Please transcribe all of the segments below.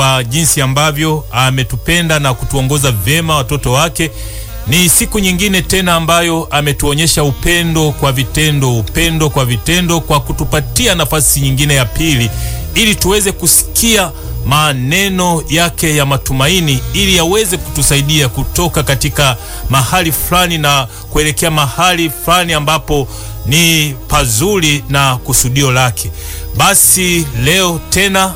kwa jinsi ambavyo ametupenda na kutuongoza vyema watoto wake. Ni siku nyingine tena ambayo ametuonyesha upendo kwa vitendo, upendo kwa vitendo, kwa kutupatia nafasi nyingine ya pili ili tuweze kusikia maneno yake ya matumaini ili yaweze kutusaidia kutoka katika mahali fulani na kuelekea mahali fulani ambapo ni pazuri na kusudio lake. Basi leo tena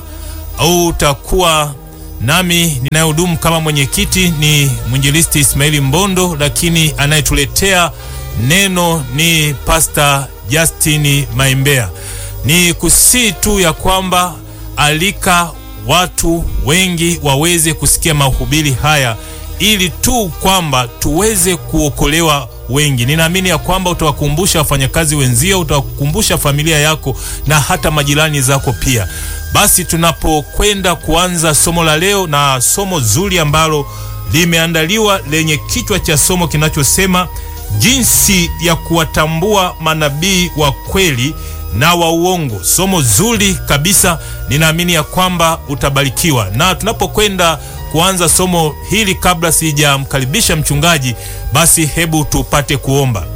utakuwa nami ninayehudumu kama mwenyekiti ni mwinjilisti Ismaili Mbondo, lakini anayetuletea neno ni Pastor Justin Maimbea. Ni kusii tu ya kwamba alika watu wengi waweze kusikia mahubiri haya ili tu kwamba tuweze kuokolewa wengi. Ninaamini ya kwamba utawakumbusha wafanyakazi wenzio, utawakumbusha familia yako na hata majirani zako pia. Basi tunapokwenda kuanza somo la leo, na somo zuri ambalo limeandaliwa lenye kichwa cha somo kinachosema jinsi ya kuwatambua manabii wa kweli na wa uongo. Somo zuri kabisa, ninaamini ya kwamba utabarikiwa. Na tunapokwenda kuanza somo hili, kabla sijamkaribisha mchungaji, basi hebu tupate kuomba.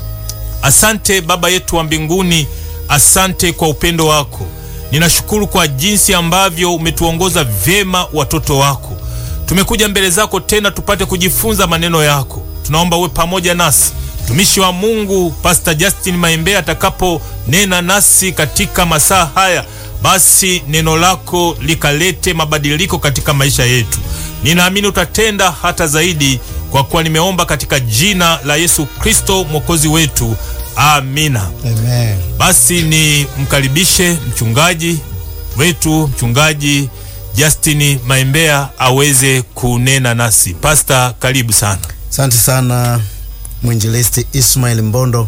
Asante Baba yetu wa mbinguni, asante kwa upendo wako. Ninashukuru kwa jinsi ambavyo umetuongoza vyema watoto wako. Tumekuja mbele zako tena tupate kujifunza maneno yako. Tunaomba uwe pamoja nasi mtumishi wa Mungu Pastor Justin Maimbea atakaponena nasi katika masaa haya, basi neno lako likalete mabadiliko katika maisha yetu. Ninaamini utatenda hata zaidi, kwa kuwa nimeomba katika jina la Yesu Kristo mwokozi wetu, amina. Amen. Basi ni mkaribishe mchungaji wetu, mchungaji Justin Maimbea aweze kunena nasi. Pastor, karibu sana. Asante sana mwinjilisti Ismail Mbondo.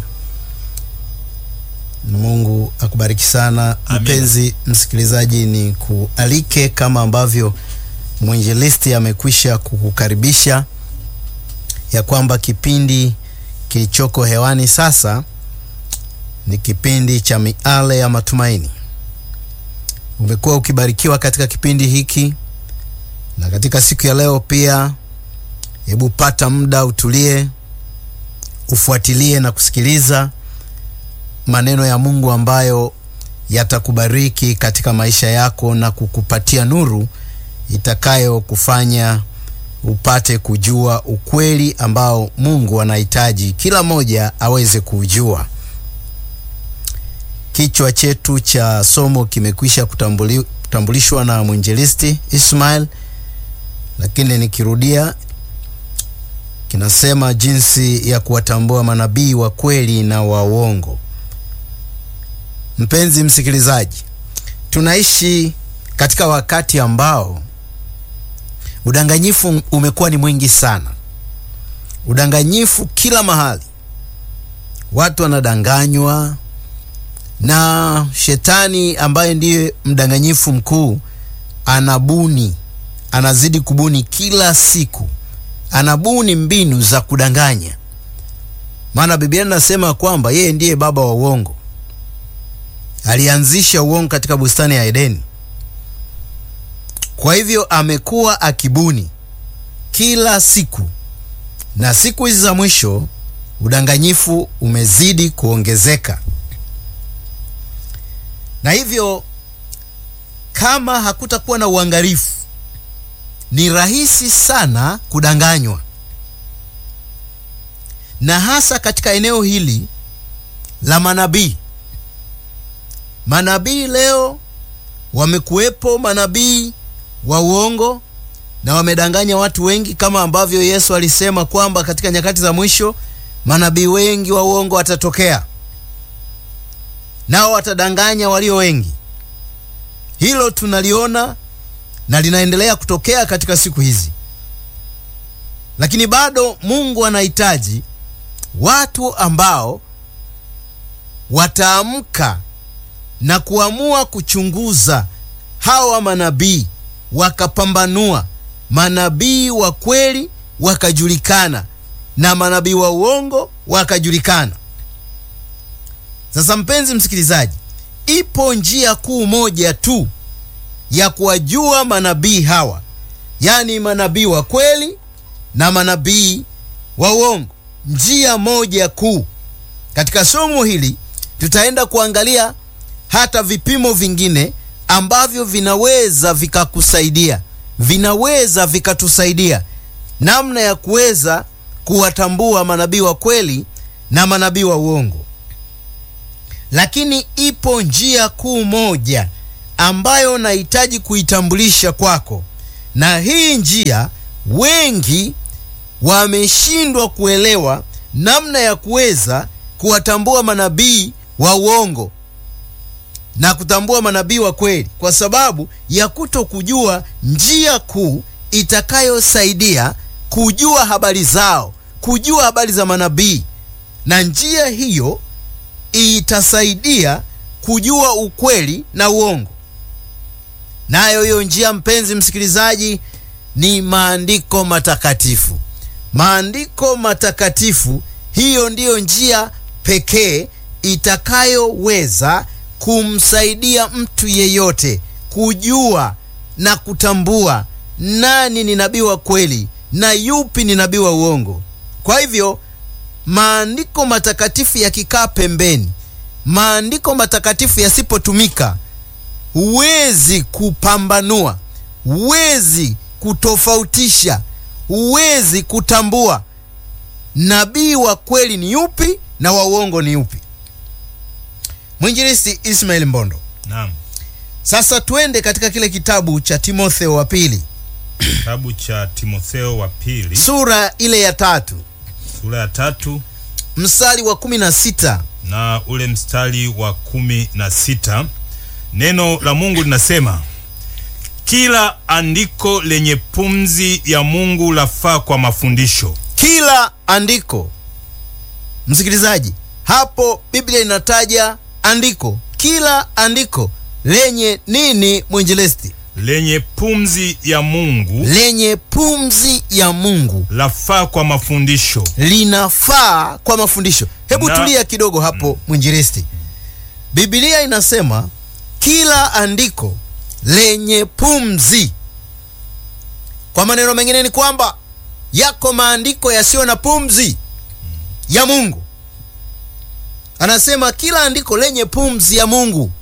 Mungu akubariki sana. Amina. Mpenzi msikilizaji, ni kualike kama ambavyo mwinjilisti amekwisha kukukaribisha ya kwamba kipindi kilichoko hewani sasa ni kipindi cha miale ya matumaini. Umekuwa ukibarikiwa katika kipindi hiki na katika siku ya leo pia, hebu pata muda utulie, ufuatilie na kusikiliza maneno ya Mungu ambayo yatakubariki katika maisha yako na kukupatia nuru itakayokufanya upate kujua ukweli ambao Mungu anahitaji kila mmoja aweze kuujua. Kichwa chetu cha somo kimekwisha kutambuli, kutambulishwa na mwinjilisti Ismail, lakini nikirudia kinasema jinsi ya kuwatambua manabii wa kweli na wa uongo. Mpenzi msikilizaji, tunaishi katika wakati ambao udanganyifu umekuwa ni mwingi sana. Udanganyifu kila mahali, watu wanadanganywa na shetani ambaye ndiye mdanganyifu mkuu. Anabuni, anazidi kubuni kila siku, anabuni mbinu za kudanganya, maana Biblia inasema kwamba yeye ndiye baba wa uongo. Alianzisha uongo katika bustani ya Edeni. Kwa hivyo amekuwa akibuni kila siku, na siku hizi za mwisho udanganyifu umezidi kuongezeka, na hivyo kama hakutakuwa na uangalifu, ni rahisi sana kudanganywa, na hasa katika eneo hili la manabii. Manabii leo wamekuwepo manabii wa uongo na wamedanganya watu wengi, kama ambavyo Yesu alisema kwamba katika nyakati za mwisho manabii wengi wa uongo watatokea, nao watadanganya walio wengi. Hilo tunaliona na linaendelea kutokea katika siku hizi, lakini bado Mungu anahitaji watu ambao wataamka na kuamua kuchunguza hawa manabii wakapambanua manabii wa kweli wakajulikana na manabii wa uongo wakajulikana. Sasa mpenzi msikilizaji, ipo njia kuu moja tu ya kuwajua manabii hawa, yaani manabii wa kweli na manabii wa uongo. Njia moja kuu. Katika somo hili tutaenda kuangalia hata vipimo vingine ambavyo vinaweza vikakusaidia, vinaweza vikatusaidia namna ya kuweza kuwatambua manabii wa kweli na manabii wa uongo. Lakini ipo njia kuu moja ambayo nahitaji kuitambulisha kwako, na hii njia wengi wameshindwa kuelewa namna ya kuweza kuwatambua manabii wa uongo na kutambua manabii wa kweli, kwa sababu ya kuto kujua njia kuu itakayosaidia kujua habari zao, kujua habari za manabii, na njia hiyo itasaidia kujua ukweli na uongo. Nayo hiyo njia, mpenzi msikilizaji, ni maandiko matakatifu. Maandiko matakatifu, hiyo ndiyo njia pekee itakayoweza kumsaidia mtu yeyote kujua na kutambua nani ni nabii wa kweli na yupi ni nabii wa uongo. Kwa hivyo maandiko matakatifu yakikaa pembeni, maandiko matakatifu yasipotumika, huwezi kupambanua, huwezi kutofautisha, huwezi kutambua nabii wa kweli ni yupi na wa uongo ni yupi. Mwinjilisti Ismail Mbondo, Naam. sasa twende katika kile kitabu cha Timotheo wa pili Kitabu cha Timotheo wa pili sura ile ya tatu sura ya tatu mstari wa kumi na sita na ule mstari wa kumi na sita neno la Mungu linasema kila andiko lenye pumzi ya Mungu lafaa kwa mafundisho. kila andiko. Msikilizaji, hapo Biblia inataja andiko, kila andiko lenye nini? Mwinjilisti, lenye pumzi ya Mungu lenye pumzi ya Mungu lafaa kwa mafundisho. linafaa kwa mafundisho. Hebu Na- tulia kidogo hapo mwinjilisti. Biblia inasema kila andiko lenye pumzi. Kwa maneno mengine ni kwamba yako maandiko yasiyo na pumzi ya Mungu. Anasema kila andiko lenye pumzi ya Mungu.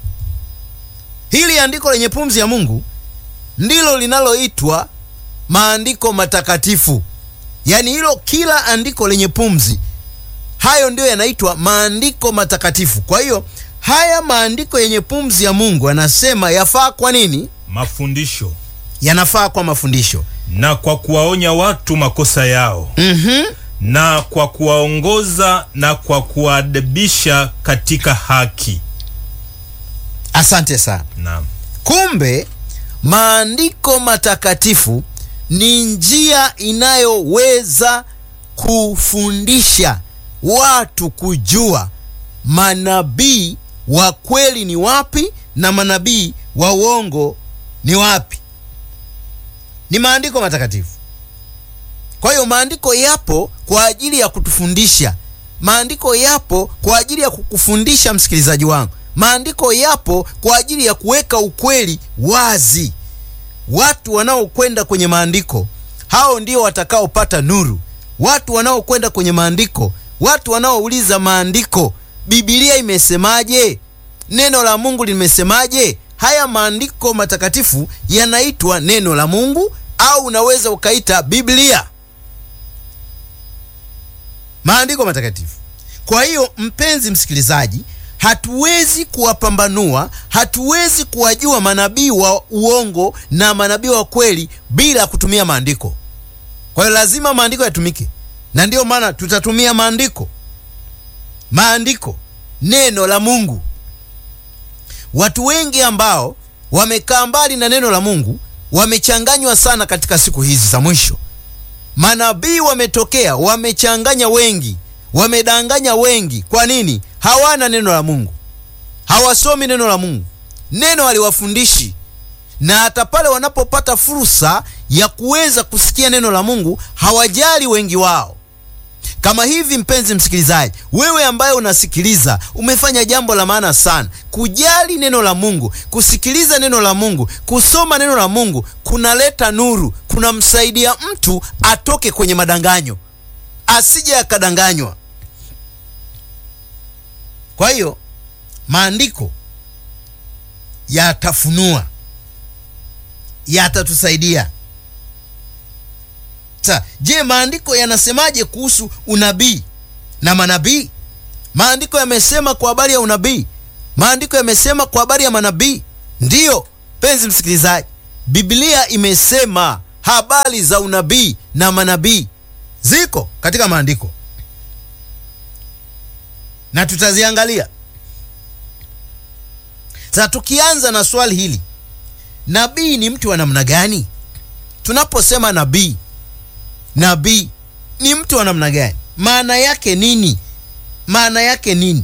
Hili andiko lenye pumzi ya Mungu ndilo linaloitwa maandiko matakatifu. Yaani hilo kila andiko lenye pumzi, hayo ndiyo yanaitwa maandiko matakatifu. Kwa hiyo haya maandiko yenye pumzi ya Mungu anasema yafaa kwa nini? Mafundisho Yanafaa kwa mafundisho. na kwa kuwaonya watu makosa yao Mhm. na kwa kuwaongoza na kwa kuwaadibisha katika haki. Asante sana. Naam. Kumbe maandiko matakatifu ni njia inayoweza kufundisha watu kujua manabii wa kweli ni wapi na manabii wa uongo ni wapi. Ni maandiko matakatifu. Kwa hiyo maandiko yapo kwa ajili ya kutufundisha. Maandiko yapo kwa ajili ya kukufundisha msikilizaji wangu. Maandiko yapo kwa ajili ya kuweka ukweli wazi. Watu wanaokwenda kwenye maandiko hao ndio watakaopata nuru. Watu wanaokwenda kwenye maandiko, watu wanaouliza maandiko, Biblia imesemaje? Neno la Mungu limesemaje? Haya maandiko matakatifu yanaitwa neno la Mungu au unaweza ukaita Biblia, maandiko matakatifu. Kwa hiyo mpenzi msikilizaji, hatuwezi kuwapambanua, hatuwezi kuwajua manabii wa uongo na manabii wa kweli bila kutumia maandiko. Kwa hiyo lazima maandiko yatumike, na ndiyo maana tutatumia maandiko, maandiko, neno la Mungu. Watu wengi ambao wamekaa mbali na neno la Mungu wamechanganywa sana katika siku hizi za mwisho. Manabii wametokea, wamechanganya wengi, wamedanganya wengi. Kwa nini? Hawana neno la Mungu, hawasomi neno la Mungu, neno haliwafundishi. Na hata pale wanapopata fursa ya kuweza kusikia neno la Mungu hawajali wengi wao. Kama hivi, mpenzi msikilizaji, wewe ambaye unasikiliza, umefanya jambo la maana sana. Kujali neno la Mungu, kusikiliza neno la Mungu, kusoma neno la Mungu kunaleta nuru, kunamsaidia mtu atoke kwenye madanganyo, asije akadanganywa. Kwa hiyo maandiko yatafunua, yatatusaidia. Sa, je, maandiko yanasemaje kuhusu unabii na manabii? Maandiko yamesema kwa habari ya unabii, maandiko yamesema kwa habari ya manabii. Ndiyo penzi msikilizaji, Biblia imesema habari za unabii na manabii ziko katika maandiko na tutaziangalia. Sasa tukianza na swali hili, nabii ni mtu wa namna gani? Tunaposema nabii nabii ni mtu wa namna gani? Maana yake nini? Maana yake nini?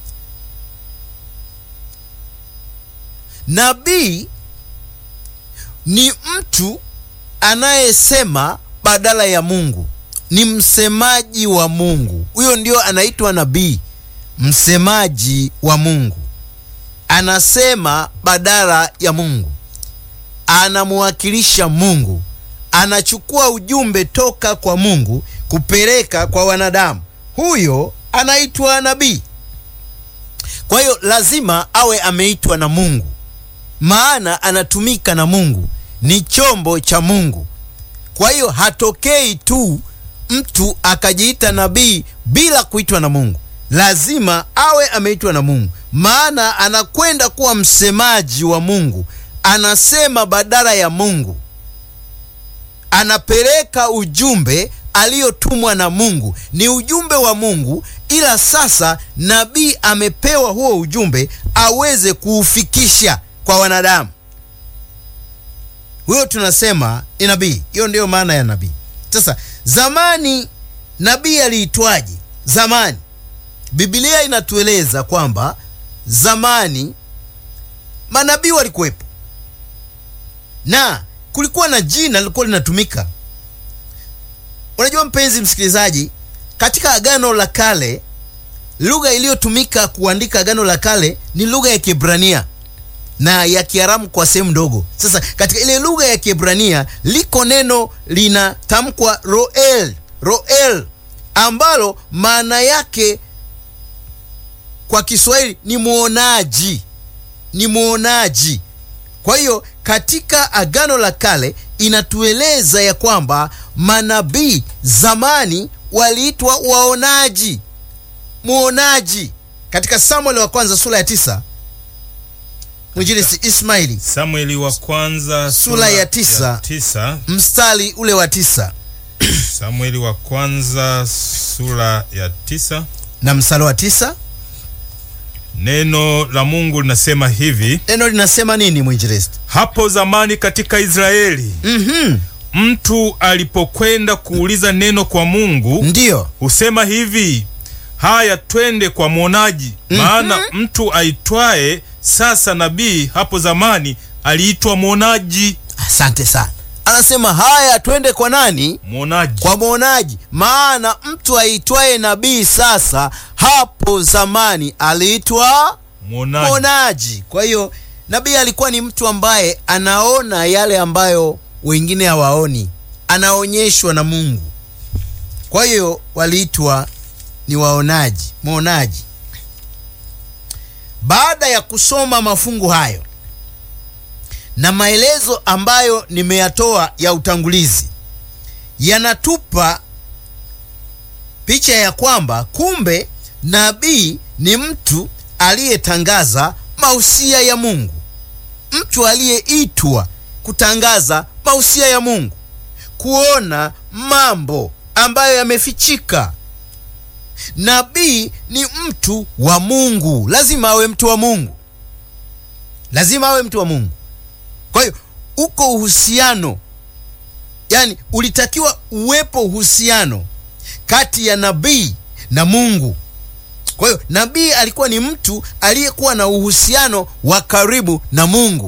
Nabii ni mtu anayesema badala ya Mungu, ni msemaji wa Mungu. Huyo ndio anaitwa nabii, msemaji wa Mungu. Anasema badala ya Mungu, anamwakilisha Mungu anachukua ujumbe toka kwa Mungu kupeleka kwa wanadamu. Huyo anaitwa nabii. Kwa hiyo lazima awe ameitwa na Mungu, maana anatumika na Mungu, ni chombo cha Mungu. Kwa hiyo hatokei tu mtu akajiita nabii bila kuitwa na Mungu. Lazima awe ameitwa na Mungu, maana anakwenda kuwa msemaji wa Mungu, anasema badala ya Mungu anapeleka ujumbe aliyotumwa na Mungu. Ni ujumbe wa Mungu, ila sasa nabii amepewa huo ujumbe aweze kuufikisha kwa wanadamu. Huyo tunasema ni nabii. Hiyo ndiyo maana ya nabii. Sasa zamani nabii aliitwaje? Zamani Biblia inatueleza kwamba zamani manabii walikuwepo na kulikuwa na jina lilikuwa linatumika. Unajua mpenzi msikilizaji, katika Agano la Kale lugha iliyotumika kuandika Agano la Kale ni lugha ya Kiebrania na ya Kiaramu kwa sehemu ndogo. Sasa katika ile lugha ya Kiebrania liko neno linatamkwa roel, roel ambalo maana yake kwa Kiswahili ni mwonaji, ni mwonaji. Kwa hiyo katika Agano la Kale inatueleza ya kwamba manabii zamani waliitwa waonaji, mwonaji. Katika Samueli wa kwanza sura ya tisa mwinjilisi Ismaili Samueli wa kwanza Sura ya tisa. ya tisa. mstari ule wa tisa Samueli wa kwanza sura ya tisa. na mstari wa tisa Neno la Mungu linasema hivi: neno linasema nini mwinjilisti? hapo zamani katika Israeli Mhm, mtu alipokwenda kuuliza neno kwa Mungu ndiyo husema hivi, haya twende kwa mwonaji. Maana mtu aitwaye sasa nabii hapo zamani aliitwa mwonaji. asante sana. Anasema haya, twende kwa nani? Mwonaji kwa mwonaji. Maana mtu aitwaye nabii sasa, hapo zamani aliitwa mwonaji. mwonaji. Kwa hiyo nabii alikuwa ni mtu ambaye anaona yale ambayo wengine hawaoni, anaonyeshwa na Mungu. Kwa hiyo waliitwa ni waonaji, mwonaji. Baada ya kusoma mafungu hayo na maelezo ambayo nimeyatoa ya utangulizi, yanatupa picha ya kwamba kumbe nabii ni mtu aliyetangaza mausia ya Mungu, mtu aliyeitwa kutangaza mausia ya Mungu, kuona mambo ambayo yamefichika. Nabii ni mtu wa Mungu, lazima awe mtu wa Mungu, lazima awe mtu wa Mungu. Kwa hiyo uko uhusiano, yani ulitakiwa uwepo uhusiano kati ya nabii na Mungu. Kwa hiyo nabii alikuwa ni mtu aliyekuwa na uhusiano wa karibu na Mungu,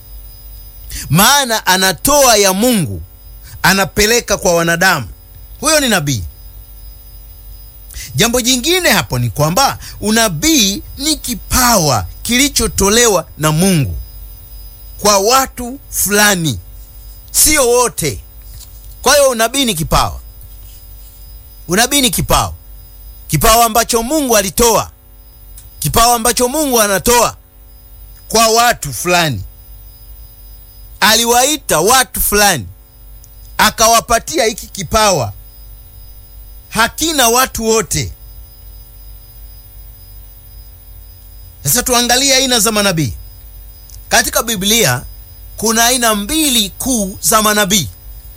maana anatoa ya Mungu anapeleka kwa wanadamu. Huyo ni nabii. Jambo jingine hapo ni kwamba unabii ni kipawa kilichotolewa na Mungu kwa watu fulani, sio wote. Kwa hiyo unabii ni kipawa, unabii ni kipawa, kipawa ambacho Mungu alitoa, kipawa ambacho Mungu anatoa kwa watu fulani. Aliwaita watu fulani akawapatia hiki kipawa, hakina watu wote. Sasa tuangalie aina za manabii katika Biblia. Kuna aina mbili kuu za manabii,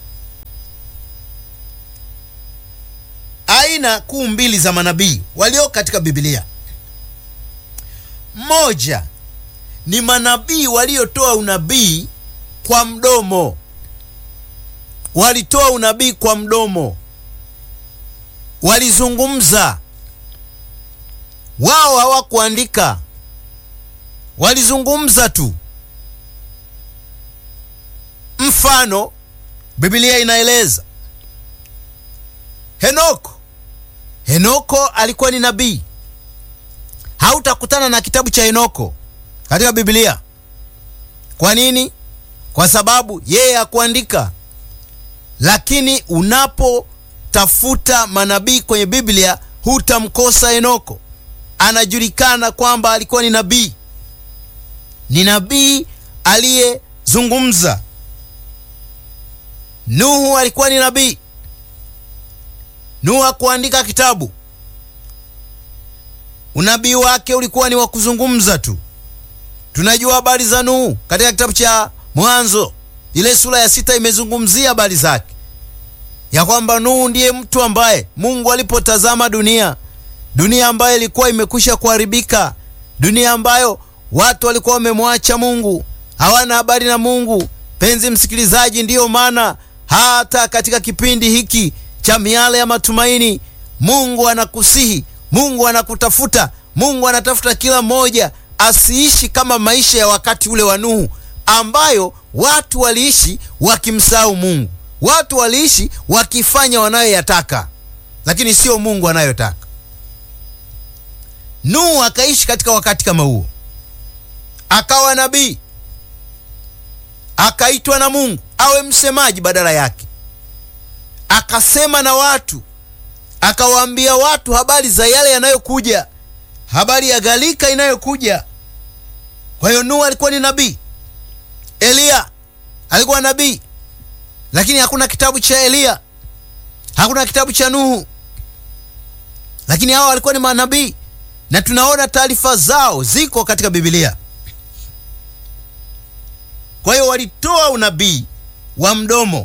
aina kuu mbili za manabii walio katika Biblia. Moja ni manabii waliotoa unabii kwa mdomo, walitoa unabii kwa mdomo, walizungumza wao, hawakuandika, walizungumza tu. Mfano, Biblia inaeleza Henoko. Henoko alikuwa ni nabii. Hautakutana na kitabu cha Henoko katika Biblia. Kwa nini? Kwa sababu yeye hakuandika. Lakini unapotafuta manabii kwenye Biblia hutamkosa Henoko. Anajulikana kwamba alikuwa ni nabii, ni nabii aliyezungumza. Nuhu alikuwa ni nabii. Nuhu hakuandika kitabu, unabii wake ulikuwa ni wa kuzungumza tu. Tunajua habari za Nuhu katika kitabu cha Mwanzo, ile sura ya sita imezungumzia habari zake, ya kwamba Nuhu ndiye mtu ambaye Mungu alipotazama dunia, dunia ambayo ilikuwa imekwisha kuharibika, dunia ambayo watu walikuwa wamemwacha Mungu, hawana habari na Mungu. Penzi msikilizaji, ndiyo maana hata katika kipindi hiki cha miale ya matumaini, Mungu anakusihi, Mungu anakutafuta, Mungu anatafuta kila mmoja asiishi kama maisha ya wakati ule wa Nuhu, ambayo watu waliishi wakimsahau Mungu, watu waliishi wakifanya wanayoyataka, lakini sio Mungu anayotaka. Nuhu akaishi katika wakati kama huo, akawa nabii, akaitwa na Mungu awe msemaji badala yake, akasema na watu, akawaambia watu habari za yale yanayokuja, habari ya gharika inayokuja. Kwa hiyo Nuhu alikuwa ni nabii, Eliya alikuwa nabii, lakini hakuna kitabu cha Eliya, hakuna kitabu cha Nuhu, lakini hao walikuwa ni manabii na tunaona taarifa zao ziko katika Biblia. Kwa hiyo walitoa unabii wa mdomo,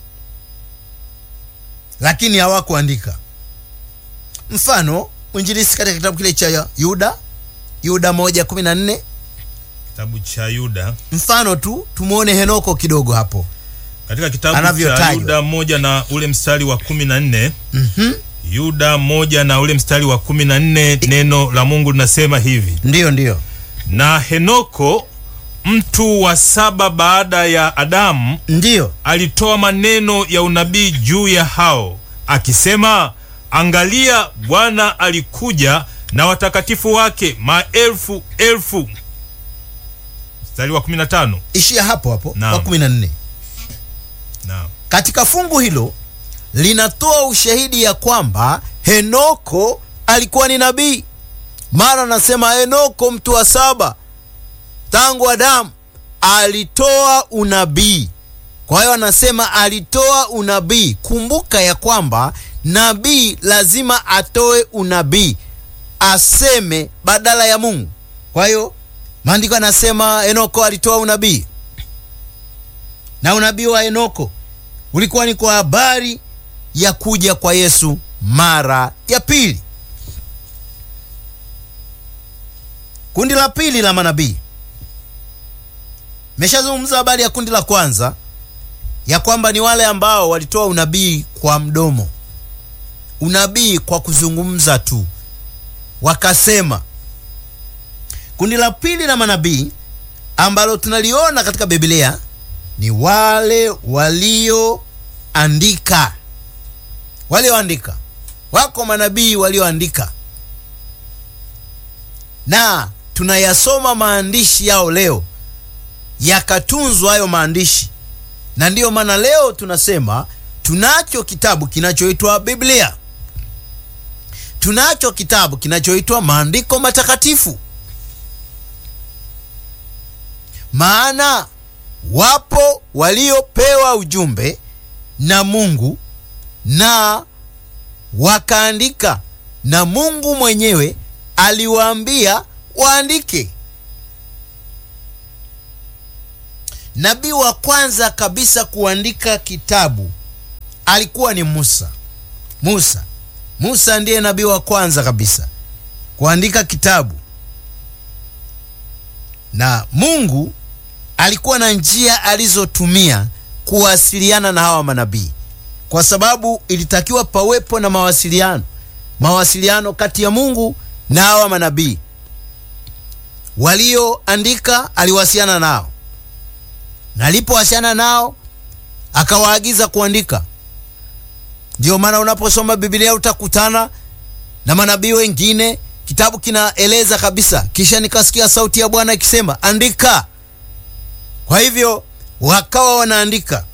lakini hawakuandika. Mfano mwinjilisi katika kitabu kile cha Yuda, Yuda moja kumi na nne Kitabu cha Yuda, mfano tu tumwone Henoko kidogo hapo katika kitabu cha Anavyotajwa. Yuda moja na ule mstari wa kumi na nne Mhm. Yuda moja na ule mstari wa kumi na nne neno la Mungu linasema hivi: Ndiyo, ndiyo. na Henoko mtu wa saba baada ya Adamu Ndiyo, alitoa maneno ya unabii juu ya hao akisema, angalia, Bwana alikuja na watakatifu wake maelfu elfu. Mstari wa 15. ishia hapo hapo Naam. wa kumi na nne. Naam. Katika fungu hilo linatoa ushahidi ya kwamba Henoko alikuwa ni nabii. Mara anasema Henoko mtu wa saba tangu Adamu alitoa unabii. Kwa hiyo anasema alitoa unabii. Kumbuka ya kwamba nabii lazima atoe unabii, aseme badala ya Mungu. Kwa hiyo maandiko anasema Henoko alitoa unabii, na unabii wa Henoko ulikuwa ni kwa habari ya kuja kwa Yesu mara ya pili. Kundi la pili la manabii, meshazungumza habari ya kundi la kwanza ya kwamba ni wale ambao walitoa unabii kwa mdomo, unabii kwa kuzungumza tu, wakasema. Kundi la pili la manabii ambalo tunaliona katika Biblia ni wale walioandika, walioandika, wako manabii walioandika na tunayasoma maandishi yao leo yakatunzwa hayo maandishi na ndiyo maana leo tunasema tunacho kitabu kinachoitwa biblia tunacho kitabu kinachoitwa maandiko matakatifu maana wapo waliopewa ujumbe na mungu na wakaandika na mungu mwenyewe aliwaambia waandike nabii wa kwanza kabisa kuandika kitabu alikuwa ni musa musa musa ndiye nabii wa kwanza kabisa kuandika kitabu na mungu alikuwa na njia alizotumia kuwasiliana na hawa manabii kwa sababu ilitakiwa pawepo na mawasiliano mawasiliano kati ya mungu na hawa manabii walioandika aliwasiliana nao na alipowasiliana nao akawaagiza kuandika ndio maana unaposoma biblia utakutana na manabii wengine kitabu kinaeleza kabisa kisha nikasikia sauti ya bwana ikisema andika kwa hivyo wakawa wanaandika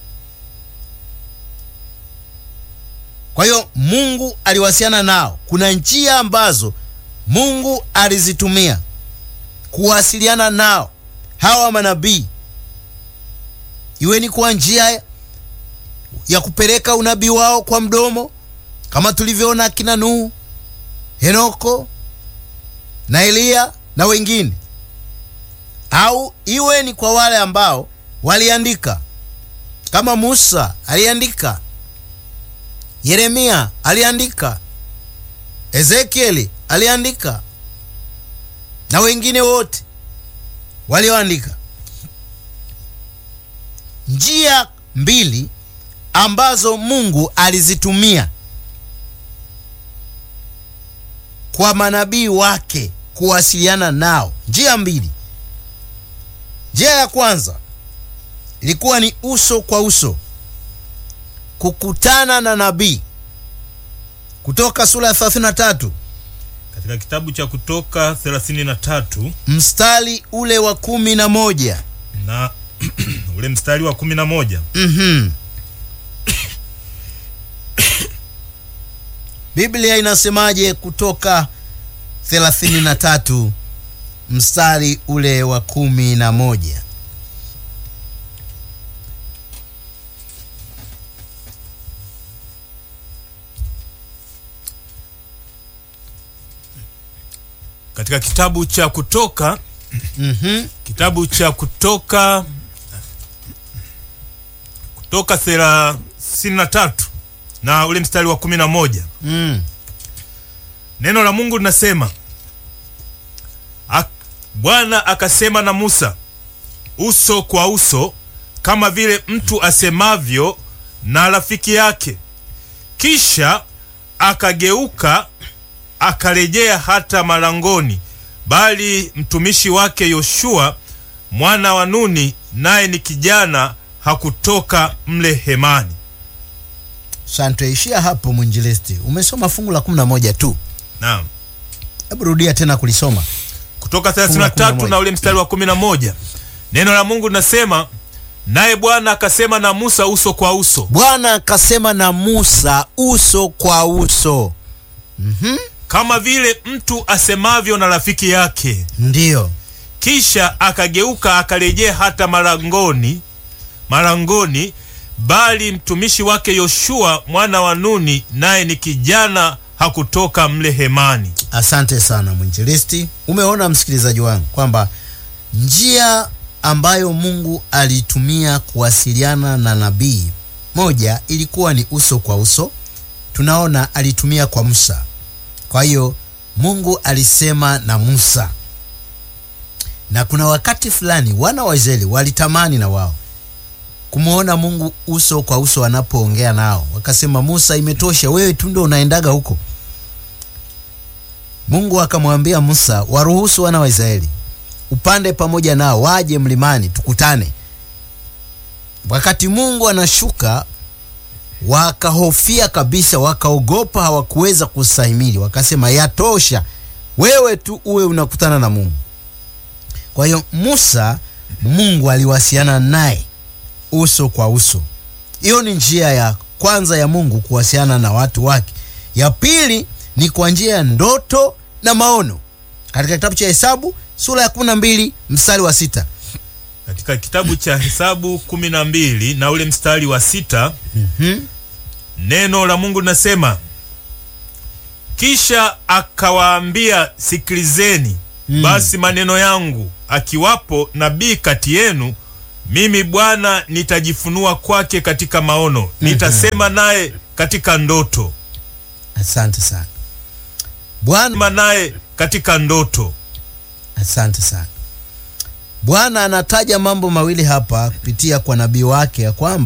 kwa hiyo mungu aliwasiliana nao kuna njia ambazo mungu alizitumia kuwasiliana nao hawa manabii iwe ni kwa njia ya kupeleka unabii wao kwa mdomo kama tulivyoona akina nuhu henoko na eliya na wengine au iwe ni kwa wale ambao waliandika kama musa aliandika yeremia aliandika ezekieli aliandika na wengine wote walioandika njia mbili ambazo mungu alizitumia kwa manabii wake kuwasiliana nao njia mbili njia ya kwanza ilikuwa ni uso kwa uso kukutana na nabii kutoka sura ya 33 katika kitabu cha kutoka 33 mstari ule wa kumi na moja na ule mstari wa 11 mm-hmm. biblia inasemaje kutoka 33 mstari ule wa kumi na moja katika kitabu cha kutoka mm-hmm. kitabu cha kutoka kutoka thelathini na tatu na ule mstari wa kumi na moja mm. neno la mungu linasema "Ak- bwana akasema na musa uso kwa uso kama vile mtu asemavyo na rafiki yake kisha akageuka akarejea hata malangoni bali mtumishi wake yoshua mwana wa nuni naye ni kijana hakutoka mle hemani sante ishia hapo mwinjilisti umesoma fungu la 11 tu naam hebu rudia tena kulisoma kutoka Fungu la 33 11. na ule mstari wa 11 neno la mungu linasema naye bwana akasema na musa uso kwa uso bwana akasema na musa uso kwa uso mm-hmm. kama vile mtu asemavyo na rafiki yake ndiyo kisha akageuka akarejea hata malangoni malangoni bali mtumishi wake yoshua mwana wa nuni naye ni kijana hakutoka mle hemani asante sana mwinjilisti umeona msikilizaji wangu kwamba njia ambayo mungu alitumia kuwasiliana na nabii moja ilikuwa ni uso kwa uso tunaona alitumia kwa musa kwa hiyo mungu alisema na musa na kuna wakati fulani wana wa israeli walitamani na wao kumwona mungu uso kwa uso anapoongea nao wakasema musa imetosha wewe tu ndo unaendaga huko mungu akamwambia musa waruhusu wana wa israeli upande pamoja nao waje mlimani tukutane wakati mungu anashuka wakahofia kabisa, wakaogopa, hawakuweza kustahimili, wakasema yatosha, wewe tu uwe unakutana na Mungu. Kwa hiyo Musa, Mungu aliwasiliana naye uso kwa uso. Hiyo ni njia ya kwanza ya Mungu kuwasiliana na watu wake. Ya pili ni kwa njia ya ndoto na maono. Katika kitabu cha Hesabu sura ya 12 mstari wa sita Katika kitabu cha Hesabu kumi na mbili na ule mstari wa sita Mhm. neno la Mungu linasema, kisha akawaambia, sikilizeni basi maneno yangu, akiwapo nabii kati yenu, mimi Bwana nitajifunua kwake katika maono, nitasema naye katika ndoto, Asante sana Bwana, sema naye katika ndoto. asante sana Bwana anataja mambo mawili hapa kupitia kwa nabii wake ya kwamba